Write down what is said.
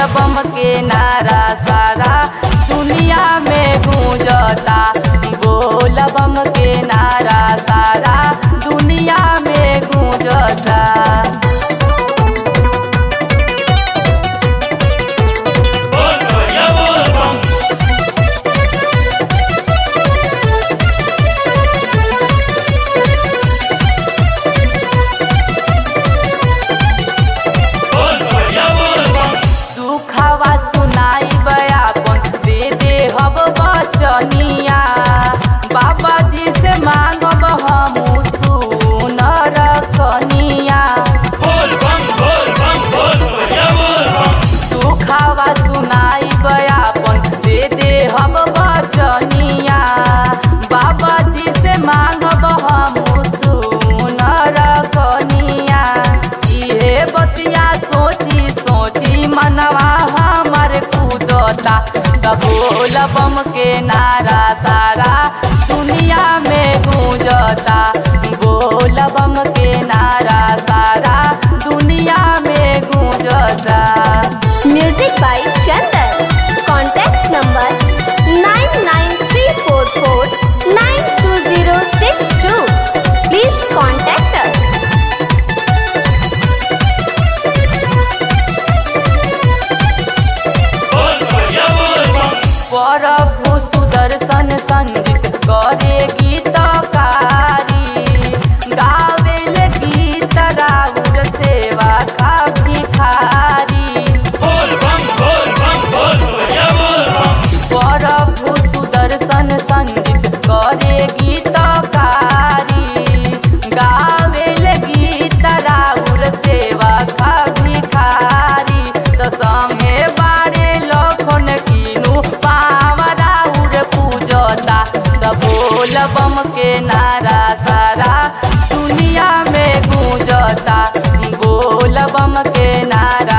बम के नारा सारा दुनिया में गूंजता बोल बम के नारा सारा दुनिया में गूंजता बोल भैया बोल बम बोल भैया बोल बम दुखवा सुनाई बयापन दे दे हब बचनिया बाबा जी से मांगब हम सुन रखनिया बोल बम बोल बम बोल भैया बोल बम दुखवा सुनाई बयापन दे दे हब बचनिया बाबा जी से मांगब हम सुन रखनिया इहे बतिया सोची सोची मनवा हमर कूदता बोल बम के नारा सारा दुनिया में गूंजता बोल बम के नारा सारा दुनिया में गूंजता Music by Chandan. Contact number 99344920062. Please contact us. बोल भैया बोल बम प्रभु सुदर्शन संगीत करे गीतकारी गावेल गीत राउर सेवा का भिखारी बोल बम बोल बम बोल भैया बोल बम प्रभु सुदर्शन संगीत करे गीतकारी गावेल गीत राउर सेवा का भिखारी त संगे बारे लखन कीनु पाव राउर पूजता त बोल बम के नारा सारा दुनिया में गूंजता बोल बम के नारा